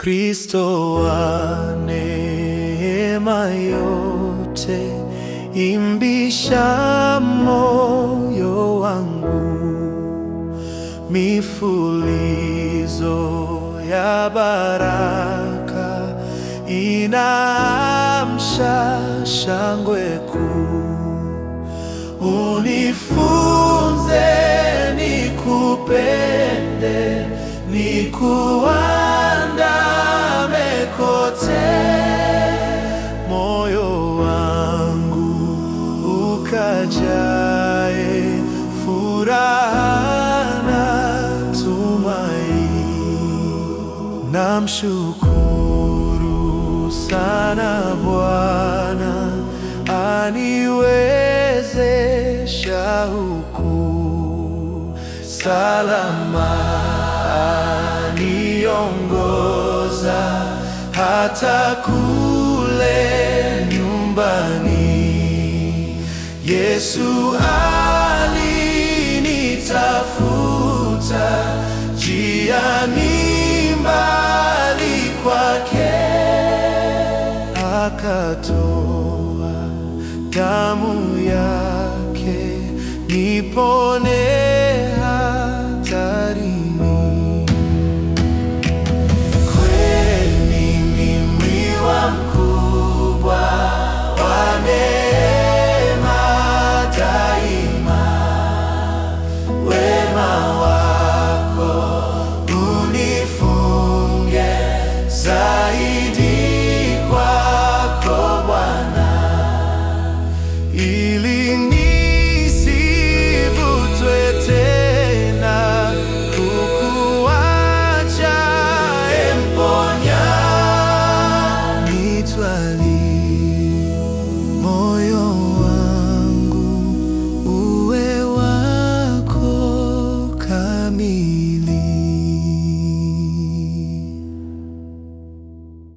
Kristo wa neema yote, imbisha moyo wangu, mifulizo ya baraka inaamsha shangwe kuu. Unifunze nikupende, nikuandame kote, moyo wangu ukajae furaha na tumaini. Namshukuru sana Bwana aniwezesha huku salama, aniongoza hata kule nyumbani. Yesu alinitafuta njiani mbali kwake akatoa damu yake nipone